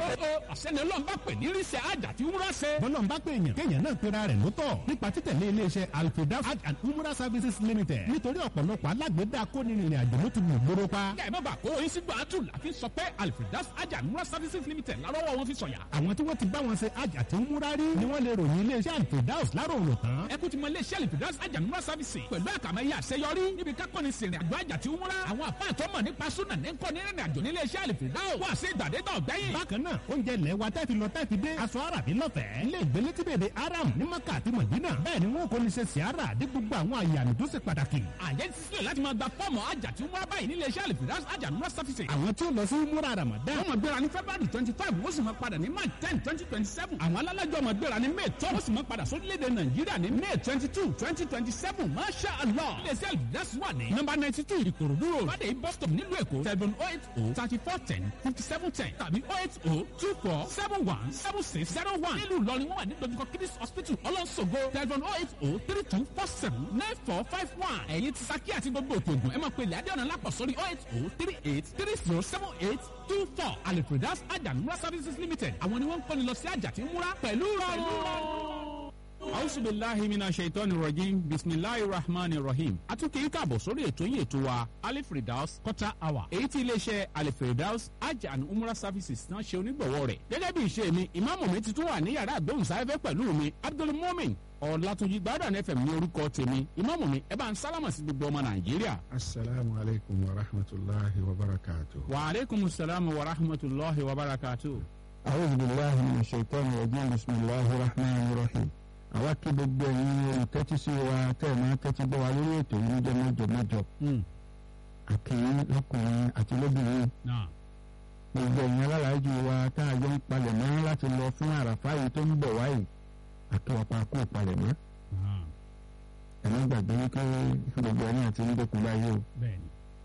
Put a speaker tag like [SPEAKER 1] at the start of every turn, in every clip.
[SPEAKER 1] o àṣẹni ọlọ́run bá pè ní ríṣẹ́ àjà tí wúrà ṣe.
[SPEAKER 2] bọ́lọ̀ ń bá pè èèyàn kéèyàn náà pera rẹ̀ lótọ̀ nípa títẹ̀lé iléeṣẹ́ alfredas hajj and umrah services limited nítorí ọ̀pọ̀lọpọ̀ alágbèédá kónìrìnrìn àjò ló ti mú gbóró pa.
[SPEAKER 1] kẹ́ ẹ̀ má bàa kó oyin sígbà àtù láfi sọ pé alfredas àjà wúrà services limited lárọ́wọ́ wọn fi sọ̀yà.
[SPEAKER 2] àwọn tí wọ́n ti bá wọn ṣe hajj àti umrah rí ni wọ́n lè ròyìn iléeṣẹ́ alfredas láròrò tán.
[SPEAKER 1] ẹ kú ti mọ iléeṣẹ́ alfredas àjà wúrà services pẹ̀lú àkàmẹ́yẹ àṣeyọrí níbi kákọ́ni sìnrìn àjò àjà tí wúrà. àwọn àfáà tó mọ̀ nípa súnà ní kọ́ ní rìnrìn àjò nílé iṣẹ́ alfredas wà sí ìgbàdégbà ọ̀gbẹ́yìn.
[SPEAKER 2] bákan náà oúnjẹ ilẹ̀ wa tẹ́ fi lọ tẹ́ fi dé aṣọ àràbí lọ́fẹ̀ẹ́ ilé ìgbélé tí bèbè aram ní maka àti mọ̀dínà bẹ́ẹ̀ ni wọn kò ní ṣe siara dé gbogbo àwọn àyàmì tó ṣe pàtàkì.
[SPEAKER 1] àyè ti sílẹ̀ láti máa gba fọ́ọ̀mù àjà tí wọ́n báyìí nílé iṣẹ́ alfredas àjà wúrà services.
[SPEAKER 2] àwọn tí ó lọ sí múra ramadan
[SPEAKER 1] wọ́n máa gbéra ní february twenty five wọ́n sì máa padà ní march ten twenty twenty seven. àwọn alálàjọ máa gbéra ní may twelve wọ́n sì máa padà sórílẹ̀-èdè nàìjíríà ní may twenty two twenty twenty seven masha allah. iléeṣẹ́ alfredas wà ní nọ́mbà ninety two ìkòròdú road fàdé bus stop nílùú èkó seven oh eight oh thirty four ten fifty seven ten tàbí oh eight oh two four seven one seven six zero one. nílùú ìlọrin wọ́n wà ní dojúkọ kidis hospital ọlọ́sọ̀gbọ̀ telephone oh eight oh three two four seven nine four five one. ẹ̀yin ti saki àti gbogbo òkè ògùn ẹ máa pe ilẹ̀ adéọ̀nà lápọ̀ sórí oh eight oh three eight three zero seven eight two four alipredas ajanumura services limited àwọn ni wọ́n ń kọ́ni lọ sí àjà tí ń múra pẹ̀lú rọrùn. Auzu billahi mina shaitani rajim bisimilahi rahmani rahim. A tún kì í kàbọ̀ sórí ètò yìí ètò wa Alifredaus quarter hour. Èyí tí iléeṣẹ́ Alifredaus Hajj and Umrah services náà ṣe onígbọ̀wọ́ rẹ̀. Gẹ́gẹ́ bí ìṣe mi, ìmáàmù mi ti tún wà ní yàrá àgbóhùnsáfẹ́fẹ́ pẹ̀lú mi, Abdul Mumin. Ọ̀làtúnjì Gbádùn FM ní orúkọ tèmi. Ìmáàmù mi, ẹ bá ń sálámà sí gbogbo ọmọ Nàìjíríà.
[SPEAKER 3] asalaamu alaykum wa rahmatulahi wa barakatu.
[SPEAKER 1] Wa aleykum salaam wa rahmatulahi wa barakatuh.
[SPEAKER 3] awuzu bilahi min shaitan rajim bisimilahi rahman rahim. àwa kí gbogbo ẹ̀yin olùtẹ́tí sí wa tẹ́ ẹ̀ máa tẹ́tí gbọ́ wa lórí ètò yìí níjọ́ mẹ́jọ mẹ́jọ. àkìyìn lọ́kùnrin àti lóbìnrin
[SPEAKER 1] Náà.
[SPEAKER 3] gbogbo ẹ̀yin alálàájú wa tá a jọ ń palẹ̀ mọ́ láti lọ fún àràfá yìí tó ń bọ̀ wáyìí àtọwọ́pá kó palẹ̀ mọ́. ẹ̀mí gbàgbé wípé gbogbo ẹni àti ń dẹ́kun báyìí o
[SPEAKER 1] Bẹ́ẹ̀ni,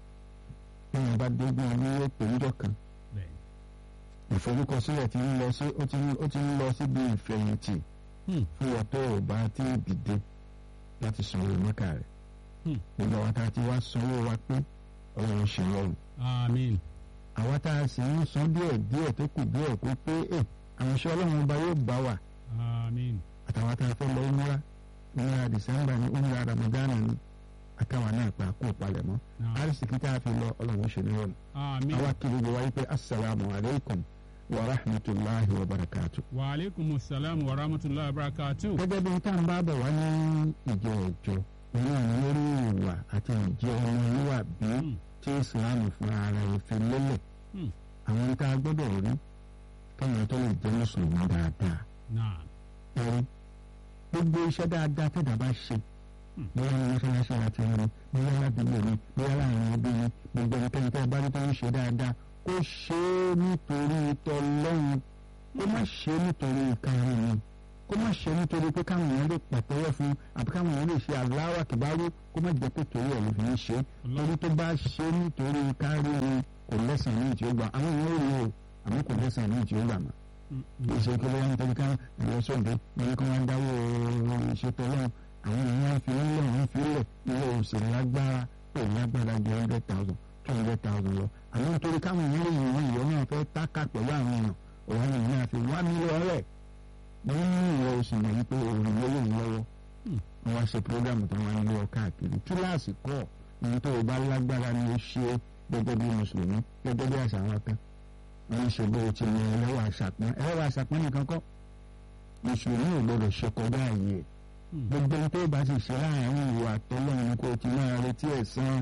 [SPEAKER 3] bí wọn bá dógún ọdún yóò pè níjọ́ kan
[SPEAKER 1] bẹ́ẹ̀ni.
[SPEAKER 3] ìforúkọsílẹ̀ ti ń lọ sí ó ti ń- ó ti ń lọ síbi ìfẹ̀yìntì
[SPEAKER 1] Hmm.
[SPEAKER 3] fún ọ̀tọ̀ ọba tí ì dìde láti sanwó mọ́kà rẹ̀
[SPEAKER 1] Hmm.
[SPEAKER 3] gbogbo àwọn tá a ti wá sanwó wa pé ọlọ́run ṣe rọrùn
[SPEAKER 1] Àmín.
[SPEAKER 3] àwa tá a sì ń san díẹ̀ díẹ̀ tó kù díẹ̀ kó pé ẹ àwọn iṣẹ́ ọlọ́run ọba yóò bá wa
[SPEAKER 1] Àmín.
[SPEAKER 3] àtàwọn tá a fẹ́ lọ múra múra dìsẹ́mbà ní múra ramadana ní àtàwọn náà pa kó palẹ̀ mọ́
[SPEAKER 1] Náà.
[SPEAKER 3] àrísìkí tá a fi lọ ọlọ́run ṣe ní rọrùn
[SPEAKER 1] Àmín.
[SPEAKER 3] àwa kí gbogbo wa yí pé asalaamu alaykum wa rahmatulahi wa barakatuh.
[SPEAKER 1] Wa aleykum salaam wa rahmatulahi wa barakatuh.
[SPEAKER 3] gẹ́gẹ́ bí tá à ń bá bọ̀ wá ní ìjọ ọjọ́ nínú àwọn lórí ìwà àti ìjẹ ọmọlúwàbí
[SPEAKER 1] Hmm.
[SPEAKER 3] tí ìsìláàmù fún ara ẹ̀ fi lélẹ̀
[SPEAKER 1] Hmm.
[SPEAKER 3] àwọn tá a gbọ́dọ̀ rí káwọn tó lè jẹ́ mùsùlùmí dáadáa
[SPEAKER 1] Náà.
[SPEAKER 3] ẹ̀rí gbogbo iṣẹ́ dáadáa tẹ̀dá bá ṣe
[SPEAKER 1] Hmm.
[SPEAKER 3] bóyá ní mọ́ṣáláṣí àti ẹni bóyá ládùúgbò ni bóyá láàrin ẹbí ni gbogbo ẹnikẹ́ni tẹ́ ẹ bá rí tó ń ṣe dáadáa kó ṣe é nítorí tọlọ́run kó má ṣe é nítorí ìkarùn ni kó má ṣe é nítorí pé káwọn èèyàn lè pàtẹ́wọ́ fún àbí káwọn èèyàn lè ṣe Allahu Akbar kó má jẹ́ pé torí ẹ̀ ló fi ń ṣe é torí tó bá ṣe é nítorí kárí ni kò lẹ́sàn-án ní ìtì ó gbà àwọn èèyàn ò rí o àmọ́ kò lẹ́sàn-án ní ìtì ó gbà mọ́ ìṣe kí lóyún nítorí ká ẹ̀yọ sọ̀dẹ̀ lórí kí wọ́n dáwọ́ ìṣètò ọlọ́run àwọn èèyàn fi ń lẹ̀ wọ́n fi ń lẹ̀ ilé òsèré lágbára pé lágbára ju hundred thousand two hundred thousand lọ àmọ́ nítorí káwọn èèyàn lè yìn wọ́n ìyọ́ náà fẹ́ tákà pẹ̀lú àwọn èèyàn òun èèyàn náà fi wá mílíọ̀n rẹ̀ wọ́n ní ìwọ oṣù mọ̀ wípé òun ló lè lọ́wọ́ wọ́n wá ṣe prógámù tó wọ́n ń lọ káàkiri kíláàsì kọ́ ní tó o bá lágbára ni ó ṣe gẹ́gẹ́ bí mùsùlùmí gẹ́gẹ́ bí àṣà wọn kan wọ́n ń ṣe bó o ti mọ ẹlẹ́wà àṣàpọ́n ẹlẹ́wà àṣàpọ́n nìkan kọ́ mùsùlùmí ò gbọdọ̀ ṣe kọjá ààyè gbogbo ohun tó bá sì ṣe láàrin ìwà àtọ́lọ́run ni kò ti máa retí ẹ̀san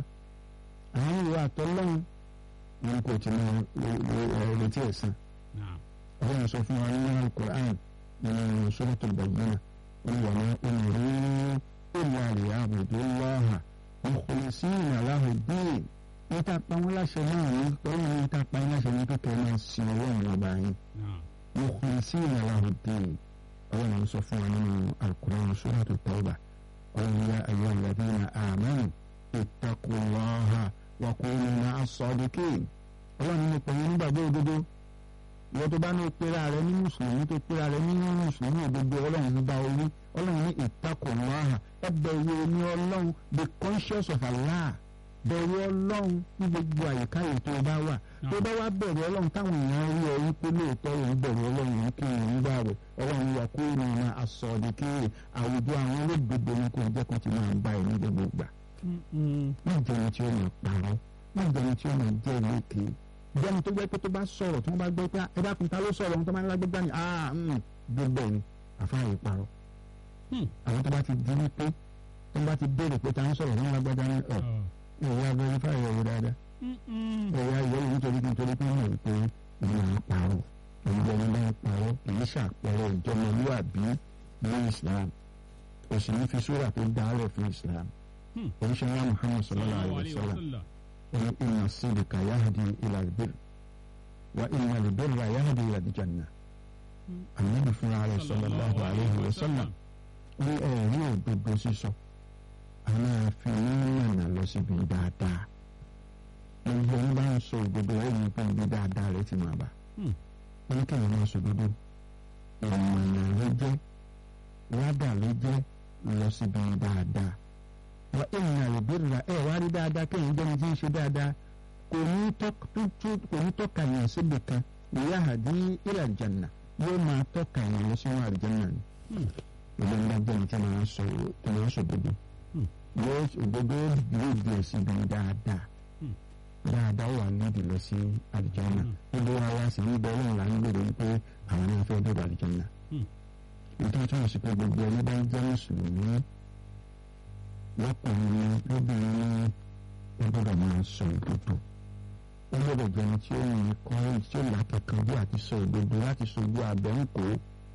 [SPEAKER 3] àárín ìwà àtọ́lọ́run ni kò ti máa retí ẹ̀san
[SPEAKER 1] Náà.
[SPEAKER 3] ọlọ́run sọ fún wa nínú alukur'an nínú suratul bayyina wọn wà ní umiru illa liya'budullaha mukhlisina lahu ddin níta pa wọn láṣẹ náà ní ọlọ́run níta pa wọn láṣẹ ní kékeré máa sin ọlọ́run ọba yín
[SPEAKER 1] Náà.
[SPEAKER 3] mukhlisina lahu ddin ọlọ́run sọ fún wa nínú alukur'an suratul tawba ọlọ́run ya ayyuhal ladhina amanu ittaqullaha wa kunu ma'as sadiqin ọlọ́run ní pẹ̀lú nígbàgbọ́ òdodo ìwọ tó bá ní pera rẹ ní mùsùlùmí tó pera rẹ ní mùsùlùmí òdodo ọlọ́run ní bá orí ọlọ́run ní ìtakùnláhà ẹbẹ̀ wo ni ọlọ́run be conscious of Allah bẹ̀rù ọlọ́run ní gbogbo àyíká yìí tó bá wà tó bá wá bẹ̀rù ọlọ́run táwọn èèyàn rí ọ wípé lóòótọ́ òun bẹ̀rù ọlọ́run òun kí òun gbà rẹ̀ ọlọ́run wà kó ìrìn àsọ̀dì kí àwùjọ àwọn olóògbé ní kò jẹ́ kó ti máa bá ẹ̀ ní gbogbo gbà. má jẹun tí ó mọ̀ parọ́ má jẹun tí ó mọ̀ jẹ́ ìlékè jẹun tó jẹ́ pé tó bá sọ̀rọ̀ tí wọ́n bá gbọ́ pé ẹ dákun ta ló sọ̀rọ̀ ohun tó máa ń lágbègbè ni gbogbo ẹ̀ ni àfáàyè parọ́ àwọn tó bá ti di wípé tó bá ti béèrè pé ta ń sọ̀rọ̀ ní lágbàdá ní ọ̀ ẹ̀yà verify ẹ̀yẹ dáadáa ẹ̀yà ìyẹ́wò nítorí kí nítorí pé mọ̀ pé ìyá ń parọ́ ìyá ń bá ń parọ́ kì í ṣàpẹẹrẹ ìjọmọlúwàbí ní Islam kò sì ní fi sóra tó dálẹ̀ fún Islam oníṣẹ́ ńlá Muhammad sallallahu alayhi wa sallam wọn inna sídìkà yahdi ila albir wa inna albirra yahdi ila aljanna ànábì fúnra rẹ̀ sallallahu alayhi wa sallam ní ẹ̀rí òdodo sísọ a máa fi níyànà lọ síbi dáadáa gbogbo ẹni bá ń sọ òdodo rẹ̀ ní pé ibi dáadáa rẹ̀ ti máa bà wọ́n ní kéèyàn máa sọ òdodo ìmọ̀nà ló jẹ́ wádà ló jẹ́ lọ síbi dáadáa wọ́n ìrìnà ìbéèrè ẹ̀ wá rí dáadáa kéèyàn jẹ́ni tí ń ṣe dáadáa kò ní tọ́ka yàn síbi kan ìyá àdí ila janna yóò máa tọ́ka yàn lọ sínú àlùjánnà ni ìlú ńlá jẹ́ni tí wọ́n sọ tí wọ́n sọ òdodo yóò òdodo yóò di ẹ̀sìn bí dáadáa dáadáa wà níbi lọ sí àlùjánnà gbogbo wa wá sí níbẹ̀ ọlọ́run là ń gbèrò wípé àwọn náà fẹ́ dọ̀dọ̀ àlùjánnà nítorí tí wọ́n sì pé gbogbo ẹni bá ń jẹ́ mùsùlùmí lọ́kùnrin lóbìnrin ó gbọ́dọ̀ máa sọ òdodo ó gbọ́dọ̀ jẹni tí ó ní kọ́rin tí ó lákẹ́kọ̀ọ́ àti sọ òdodo láti sojú abẹ́ǹkó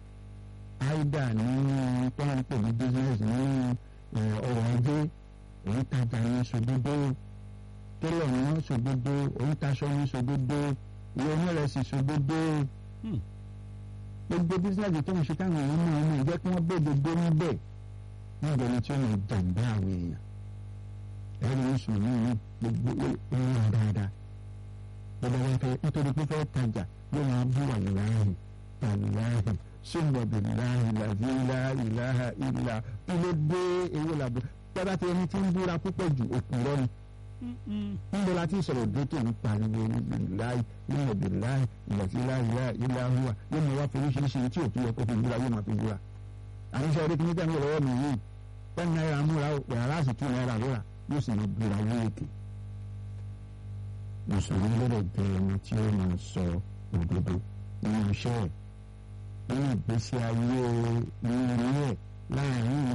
[SPEAKER 3] áìdà nínú pọ́ńpù ní business ní ọrọ̀ ajé òun tajà ní sòdodo tẹ́lẹ̀ ní sòdodo òun taṣọ ní sòdodo ìwé onírẹsì sòdodo gbogbo business tó ń ṣe táwọn èèyàn náà mọ̀ jẹ́ kí wọ́n bẹ̀ gbogbo níbẹ̀ níbo ni tí ó lè jàǹbá àwọn èèyàn ẹ̀rí mùsùlùmí ní gbogbo ìwọ̀n dáadáa gbogbo wọn fẹ́ nítorí pé fẹ́ tajà yóò máa bú àlùláhì àlùláhì summa billahi lazi la ilaha illa ilé dé ewé làbọ tọ́ba tí ẹni tí ń búra púpọ̀ jù òkúrọ́ ni. níbo la ti sọ̀rọ̀ dé tó ń pariwo billahi summa billahi lazi la ilaha illa huwa yóò máa wá fi oríṣiríṣi tí òkú yẹ kó fi búra yóò máa fi búra. àwọn iṣẹ́ orí kìíní tẹ̀ ń wọ̀ lọ́wọ́ mi yìí ten náírà múra yàrá sì tún náírà lóra yóò sì máa búra wíwèké. mùsùlùmí lọ́dọ̀ jẹ́ ẹni tí ó máa sọ òdodo nínú iṣẹ́ ẹ̀ nínú ìgbésí ayé ní ilé ẹ̀ láàrin